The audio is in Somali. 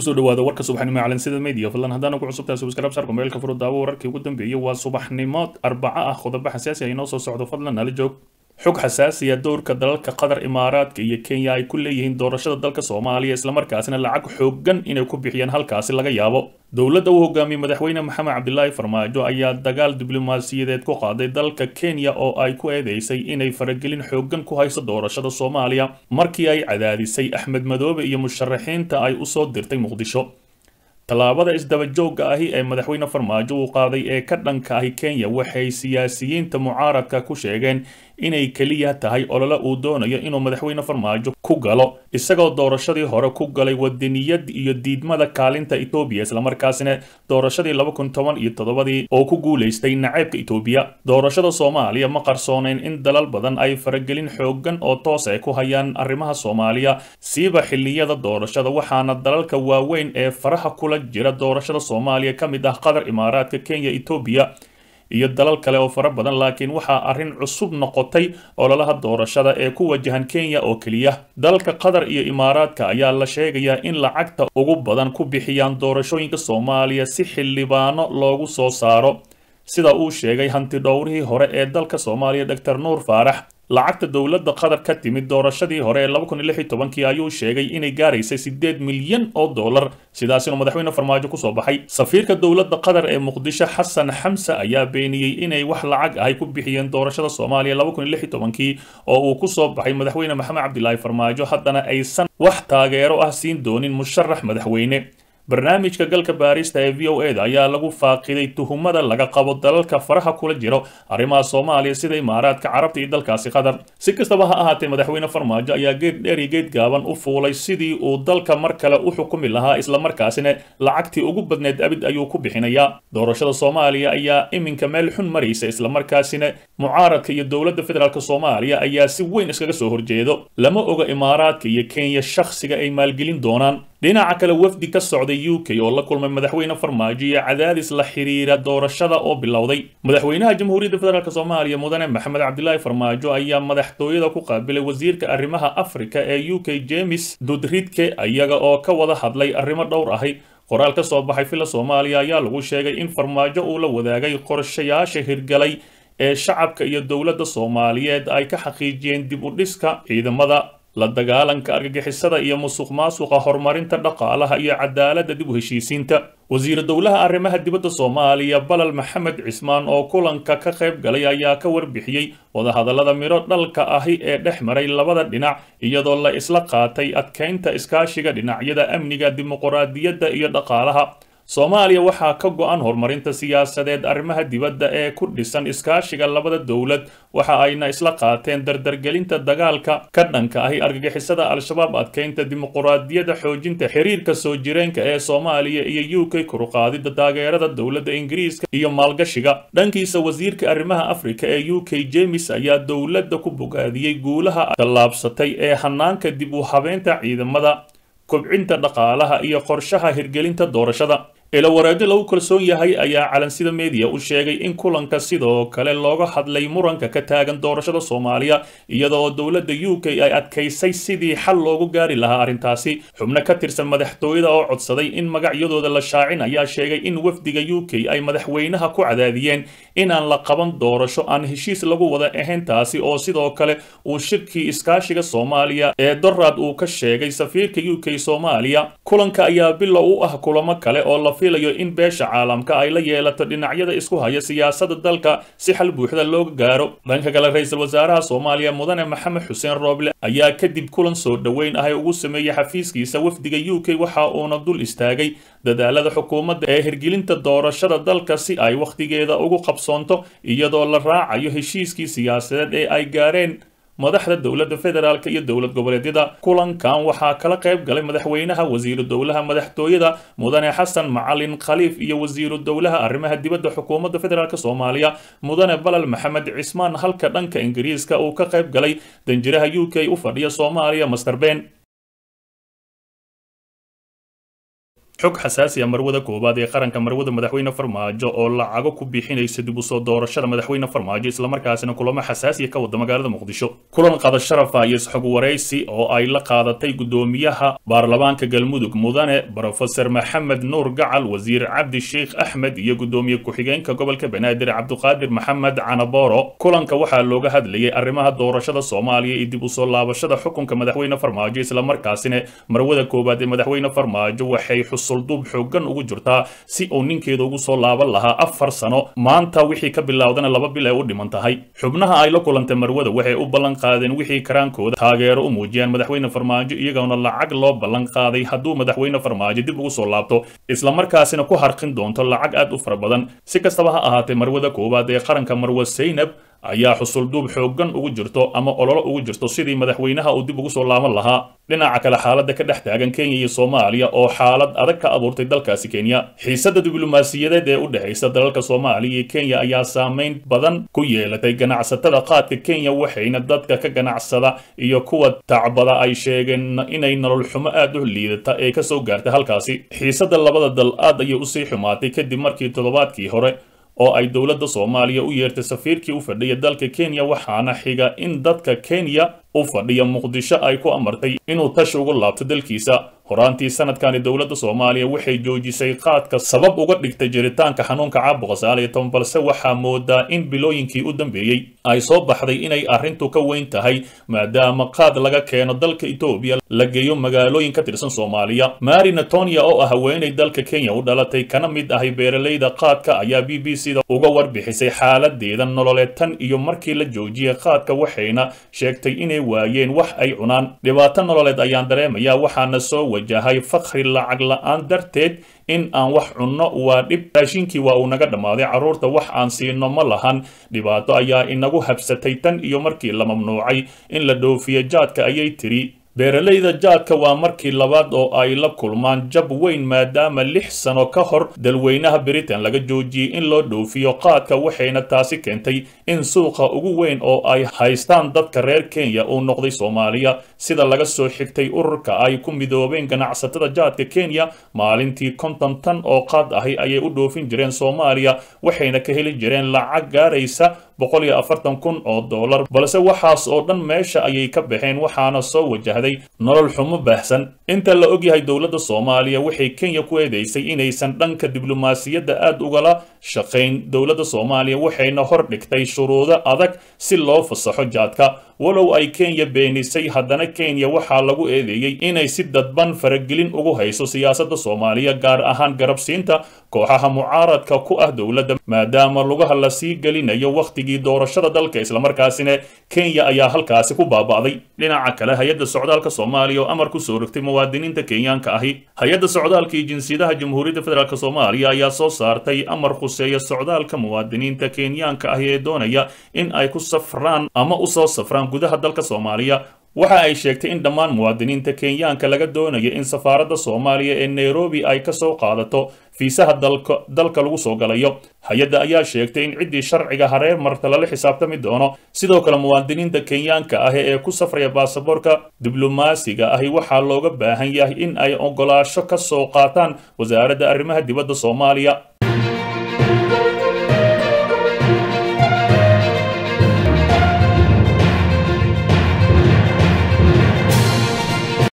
kusoo dhawaada warka subaxnimo calansida media fadlan haddaan ku cusubtahay subscribe sarka mobaylka furo daawo wararkii ugu dambeeyay waa subaxnimo arbaco ah qodobo xasaasi ah inoo soo socdo fadlan nala joog xog xasaasiya dowrka dalalka qatar imaaraadka iyo kenya ay ku leeyihiin doorashada dalka soomaaliya islamarkaasina lacag xoogan inay ku bixiyaan halkaasi laga yaabo dowladda uu hogaamiyey madaxweyne maxamed cabdilaahi farmaajo ayaa dagaal diblomaasiyadeed ku qaaday dalka kenya oo ay ku eedeysay inay faragelin xoogan ku hayso doorashada soomaaliya markii ay cadaadisay axmed madoobe iyo musharaxiinta ay usoo dirtay muqdisho tallaabada isdabajooga ahi ee madaxweyne farmaajo uu qaaday ee ka dhanka ahi kenya waxay siyaasiyiinta mucaaradka ku sheegeen inay keliya tahay olole uu doonayo inuu madaxweyne farmaajo ku galo isagoo doorashadii hore ku galay wadaniyad iyo diidmada kaalinta etoobiya islamarkaasina doorashadii laba kun toban iyo toddobadii oo ku guulaystay naceebka etoobiya doorashada soomaaliya ma qarsooneyn in dalal badan ay faragelin xoogan oo toos ay ku hayaan arrimaha soomaaliya siiba xilliyada doorashada waxaana dalalka waaweyn ee faraha kula jira doorashada soomaaliya ka mid ah qatar imaaraadka kenya etoobiya iyo dalal kale oo fara badan laakiin waxaa arrin cusub noqotay ololaha doorashada ee ku wajahan kenya oo keliya dalka qatar iyo imaaraadka ayaa la sheegayaa in lacagta ugu badan ku bixiyaan doorashooyinka soomaaliya si xildhibaano loogu soo saaro sida uu sheegay hanti dhowrihii hore ee dalka soomaaliya doctor nuur faarax lacagta dowladda qatar ka timid doorashadii hore ee laba kun iyo lix iyo tobankii ayuu sheegay inay gaaraysay siddeed milyan oo dollar sidaasina madaxweyne farmaajo kusoo baxay safiirka dowladda qatar ee muqdisho xasan xamse ayaa beeniyey inay wax lacag ahay ku bixiyeen doorashada soomaaliya laba kun iyo lix iyo tobankii oo uu kusoo baxay madaxweyne maxamed cabdilaahi farmaajo haddana aysan wax taageero ah siin doonin musharax madaxweyne barnaamijka galka baarista ee v o e da ayaa lagu faaqiday tuhumada laga qabo dalalka faraha kula jiro arrimaha soomaaliya sida imaaraadka carabta iyo dalkaasi qatar si kastaba ha ahaatee madaxweyne farmaajo ayaa geed dheer iyo geed gaaban u fuulay sidii uu dalka mar kale u xukumi lahaa islamarkaasina lacagtii ugu badneed abid ayuu ku bixinayaa doorashada soomaaliya ayaa iminka meel xun maraysa islamarkaasina mucaaradka iyo dowladda federaalk soomaaliya ayaa si weyn iskaga soo horjeedo lama oga imaaraadka iyo kenya shakhsiga ay maalgelin doonaan dhinaca kale wafdi ka socday u k oo la kulmay madaxweyne farmaajo iyo cadaadis la xiriira doorashada oo bilowday madaxweynaha jamhuuriyadda federaalk soomaaliya mudane maxamed cabdilaahi farmaajo ayaa madaxtooyada ku qaabilay wasiirka arrimaha afrika ee u k james dudridke iyaga oo ka wada hadlay arrimo dhowr ahi qoraal ka soo baxay fila soomaaliya ayaa lagu sheegay in farmaajo uu la wadaagay qorshayaasha hirgalay ee shacabka iyo dowladda soomaaliyeed ay ka xaqiijiyeen dib u dhiska ciidamada la dagaalanka argagixisada iyo musuq maasuqa horumarinta dhaqaalaha iyo cadaaladda dib u heshiisiinta wasiir dowlaha arrimaha dibadda soomaaliya balal maxamed cismaan oo kulanka ka qayb galay ayaa ka warbixiyey wadahadallada midho dhalka ahi ee dhex maray labada dhinac iyadoo la isla qaatay adkaynta iskaashiga dhinacyada amniga dimuquraadiyadda iyo dhaqaalaha soomaaliya waxaa ka go-an horumarinta siyaasadeed arrimaha dibadda ee ku dhisan iskaashiga labada dowlad waxa ayna isla qaateen dardargelinta dagaalka ka dhanka ahi argagixisada al-shabaab adkeynta dimuquraadiyadda xoojinta xiriirka soo jireenka ee soomaaliya iyo u k kuruqaadida taageerada dowladda ingiriiska iyo maalgashiga dhankiisa wasiirka arrimaha afrika ee u k jemes ayaa dowladda ku bogaadiyey guulaha tallaabsatay ee hanaanka dib u habeynta ciidamada kobcinta dhaqaalaha iyo qorshaha hirgelinta doorashada ilawareedyo lagu kalsoon yahay ayaa calansida media u sheegay in kulanka sidoo kale looga hadlay muranka ka taagan doorashada soomaaliya iyadoo dowladda u k ay adkaysay sidii xal loogu gaari lahaa arrintaasi xubno ka tirsan madaxtooyada oo codsaday in magacyadooda la shaacin ayaa sheegay in wafdiga u k ay madaxweynaha ku cadaadiyeen inaan la qaban doorasho aan heshiis lagu wada ahayn taasi oo sidoo kale uu shirkii iskaashiga soomaaliya ee doraad uu ka sheegay safiirka u k soomaaliya kulanka ayaa bilow u ah kulamo kale oo la filayo in beesha caalamka ay la yeelato dhinacyada isku haya siyaasadda dalka si xal buuxda looga gaaro dhanka kale ra-iisul wasaaraha soomaaliya mudane maxamed xuseen rooble ayaa kadib kulan soo dhoweyn ah ugu sameeyey xafiiskiisa wafdiga u k waxa uuna dul istaagay dadaalada xukuumadda ee hirgelinta doorashada dalka si ay wakhtigeeda ugu qabsoonto iyadoo la raacayo heshiiskii siyaasadeed ee ay gaareen madaxda dowladda federaalk iyo dowlad goboleedyada kulankan waxaa kala qayb galay madaxweynaha wasiiru dowlaha madaxtooyada mudane xasan macalin khaliif iyo wasiiru dowlaha arrimaha dibadda xukuumadda federaalk soomaaliya mudane balal maxamed cismaan halka dhanka ingiriiska uu ka qayb galay danjiraha u k u fadhiya soomaaliya master ben xog xasaasi ah marwada koowaad ee qaranka marwada madaxweyne farmaajo oo lacago ku bixinaysa dib u soo doorashada madaxweyne farmaajo islamarkaasina kulamo xasaasiya ka wada magaalada muqdisho kulan qada sharafa iyo isxog waraysi oo ay la qaadatay gudoomiyaha baarlamaanka galmudug mudane brofeor maxamed nuur gacal wasiir cabdi sheikh axmed iyo gudoomiye ku-xigeenka gobolka banaadir cabduqaadir maxamed canaboro kulanka waxaa looga hadlayay arrimaha doorashada soomaaliya iyo dib u soo laabashada xukunka madaxweyne farmaajo islamarkaasina marwada koowaad ee madaxweyne farmaajo waxay xusulduub xoogan ugu jirtaa si uu ninkeeda ugu soo laaban lahaa afar sano maanta wixii ka bilowdana laba bil ay u dhiman tahay xubnaha ay la kulantay marwada waxay u ballan qaadeen wixii karaankooda taageero u muujiyaan madaxweyne farmaajo iyagoona lacag loo ballan qaaday hadduu madaxweyne farmaajo dib ugu soo laabto islamarkaasina ku harqin doonto lacag aad u fara badan si kastaba ha ahaatee marwada koowaad ee qaranka marwa saynab ayaa xusulduub xooggan ugu jirto ama ololo ugu jirto sidii madaxweynaha uu dib ugu soo laaban lahaa dhinaca kale xaaladda ka dhex taagan kenya iyo soomaaliya oo xaalad adag ka abuurtay dalkaasi kenya xiisadda diblomaasiyadeed ee u dhexaysa dalalka soomaaliya iyo kenya ayaa saameyn badan ku yeelatay ganacsatada qaadka kenya waxayna dadka ka ganacsada iyo kuwa tacbada ay sheegeen inay nolol xumo aad u liidata ee kasoo gaartay halkaasi xiisadda labada dal aad ayay usii xumaatay kadib markii toddobaadkii hore oo ay dowladda soomaaliya u yeertay safiirkii u fadhiya dalka kenya waxaana xiga in dadka kenya u fadhiya muqdisho ay ku amartay inuu tashi ugu laabto dalkiisa horaantii sanadkani dowladda soomaaliya waxay joojisay qaadka sabab uga dhigtay jiritaanka xanuunka caabuqa sagaal iyo toban balse waxaa moodaa in bilooyinkii u dambeeyey ay soo baxday inay arrintu ka weyn tahay maadaama qaad laga keeno dalka etoobiya la geeyo magaalooyin ka tirsan soomaaliya mari natonia oo ah haweenay dalka kenya u dhalatay kana mid ahay beeralayda qaadka ayaa b b c da uga warbixisay xaaladeeda nololeed tan iyo markii la joojiyay qaadka waxayna sheegtay inay waayeen wax ay cunaan dhibaato nololeed ayaan dareemayaa waxaana soo wajahay fakri lacag la-aan darteed in aan wax cunno waa dhib raashinkii waa uu naga dhammaaday carruurta wax aan siino ma lahan dhibaato ayaa inagu habsatay tan iyo markii la mamnuucay in la dhoofiyo jaadka ayay tiri beeralayda jaadka waa markii labaad oo ay la kulmaan jab weyn maadaama lix sano ka hor dalweynaha britain laga joojiyey in loo dhoofiyo qaadka waxayna taasi keentay in suuqa ugu weyn oo ay haystaan dadka reer kenya uu noqday soomaaliya sida laga soo xigtay ururka ay ku midoobeen ganacsatada jaadka kenya maalintii konton tan oo qaad ahi ayay u dhoofin jireen soomaaliya waxayna ka heli jireen lacag gaaraysa boqol iyo afartan kun oo dollar balse waxaas oo dhan meesha ayay ka baxeen waxaana soo wajahday nolol xumo baahsan inta la ogyahay dowladda soomaaliya waxay kenya ku eedeysay inaysan dhanka diblomaasiyadda aad ugala shaqayn dowladda soomaaliya waxayna hor dhigtay shuruudo adag si loo fasaxo jaadka walow ay kenya beenisay haddana kenya waxaa lagu eedeeyey inay si dadban faragelin ugu hayso siyaasadda soomaaliya gaar ahaan garabsiinta kooxaha mucaaradka ku ah dowladda maadaama lugaha la sii gelinayo wakhtigii doorashada dalka islamarkaasina kenya ayaa halkaasi ku baaba'day dhinaca kale hay-adda socdaalka soomaaliya oo amar ku soo rogtay muwaadiniinta kenyaanka ahi hay-adda socdaalka iyo jinsiyadaha jamhuuriyadda federaalk soomaaliya ayaa soo saartay amar khuseeya socdaalka muwaadiniinta kenyaanka ahi ee doonaya in ay ku safraan ama usoo safraan gudaha dalka soomaaliya waxa ay sheegtay in dhammaan muwaadiniinta kenyaanka laga doonayo in safaaradda soomaaliya ee nairobi ay ka soo qaadato fiisaha dalka dalka lagu soo galayo hay-adda ayaa sheegtay in ciddii sharciga hareer marta lala xisaabtami doono sidoo kale muwaadiniinta kenyaanka ah ee ku safraya baasaboorka diblomaasiga ahi waxaa looga baahan yahay in ay ogolaasho ka soo qaataan wasaaradda arrimaha dibadda soomaaliya